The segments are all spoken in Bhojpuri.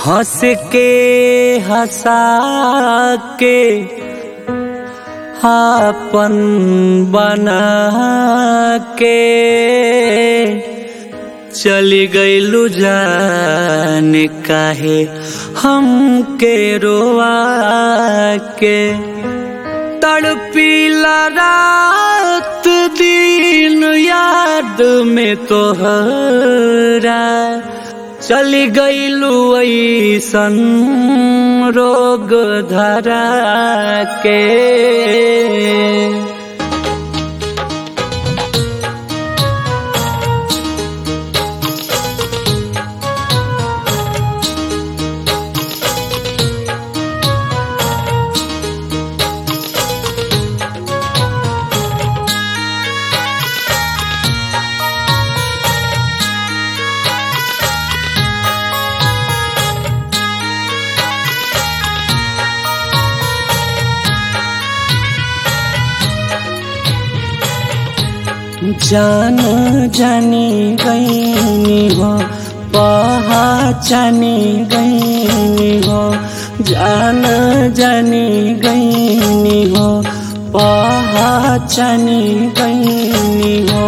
हंस के हंसा के आपन बना के चली गईलू जान काहे हमके रोआ के तड़पीला रात दिन याद में तोहरा चली गईलू ऐसन रोग धरा के जान जानी गईनी हो पहचानी गईनी हो जान जानी गईनी हो पहचानी गईनी हो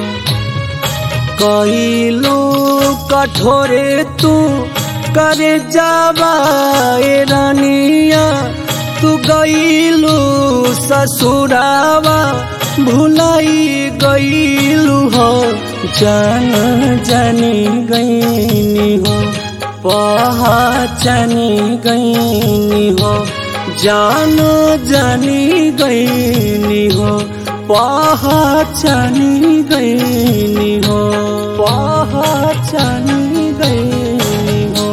कईलू कठोरे तू करे जावा ए रानिया तू गईलू ससुरावा भुलाई गईलू हो जान जानी गईनी हो पहचानी गईनी हो जान जानी गईनी हो पहचानी गईनी हो पहचानी गईनी हो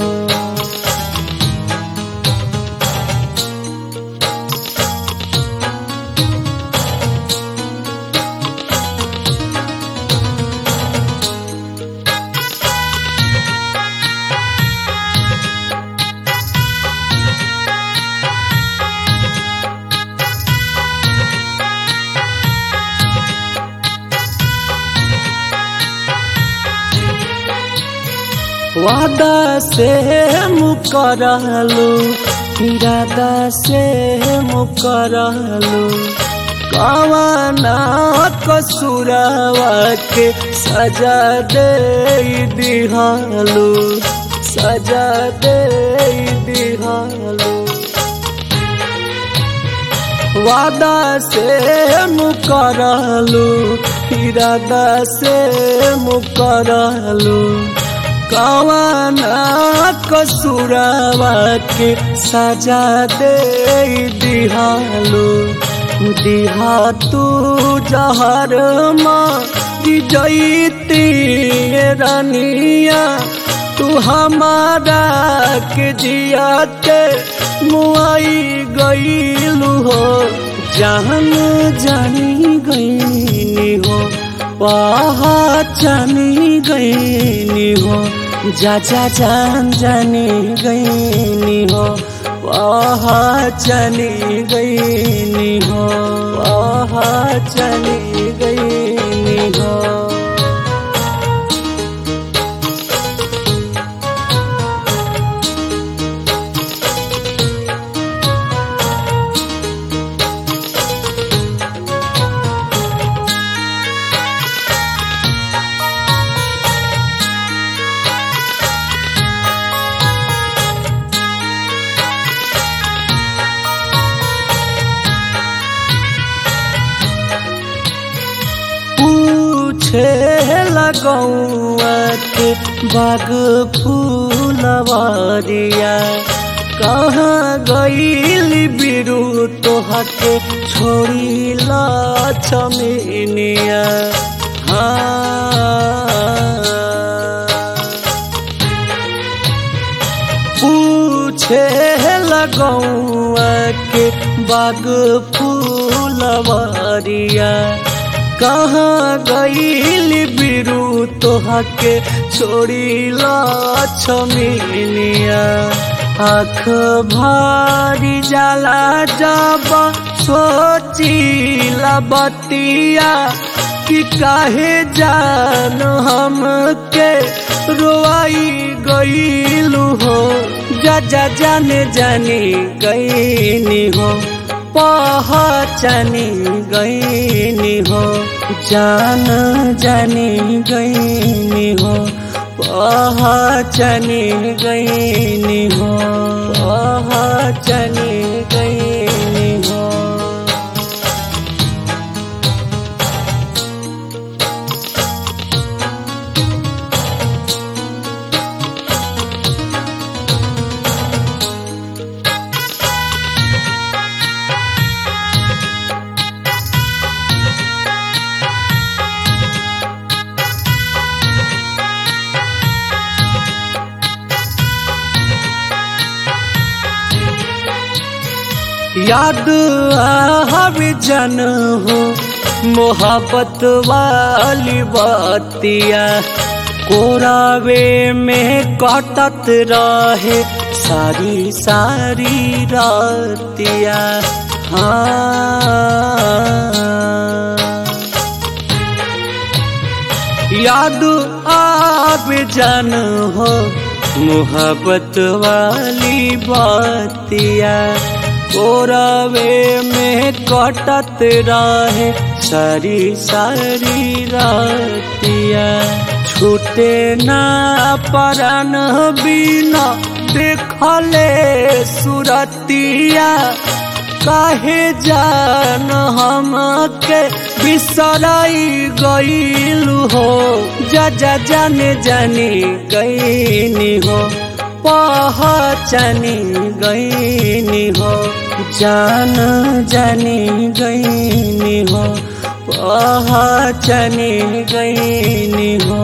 वादा से मुकरलू इरादा से मुकरलू कवाना कसूरवा के सजा दे दिहालू सजा दे दिहालू वादा से मुकरलू इरादा से मुकरलू कवाना कसूरवा के सजा दे दिहालू दिहा तू जहर जईती रानिया तू हमारा के जियाते मुआई गईलू हो जान जानी गईनी हो पहचानी गईनी हो जा जा जान जानी गईनी हो पहचानी गईनी हो पहचानी गईनी हो पूछे लगौआ के बाग फूलवरिया कहाँ गईल बिरु तोहा के छोड़ी लछमिनिया हाँ पूछे लगौआ के बाग फूलवरिया कहाँ गईल बिरु तोहा के छोड़ी लछमिनिया आँख भारी जाला जब सोचिला बतिया कि काहे जान हमके रोआई गईलू हो जा जा जाने जानी गईनी हो पहचानी गईनी हो जान जानी गईनी हो पहचानी गईनी हो पहचानी गईनी हो याद हवे जन हो मोहब्बत वाली बातिया कोरावे में कटत रहे सारी सारी रातिया हाँ याद आवे जन हो मोहब्बत वाली बातिया कोरावे में कटत रहे सारी सारी रातिया छूटे ना परन बिना देखले सुरतिया काहे जान हम के बिसराई गईल हो जा जा जाने जानी गईनी हो पहचानी गईनी हो जान जानी गईनी हो पहचानी गईनी हो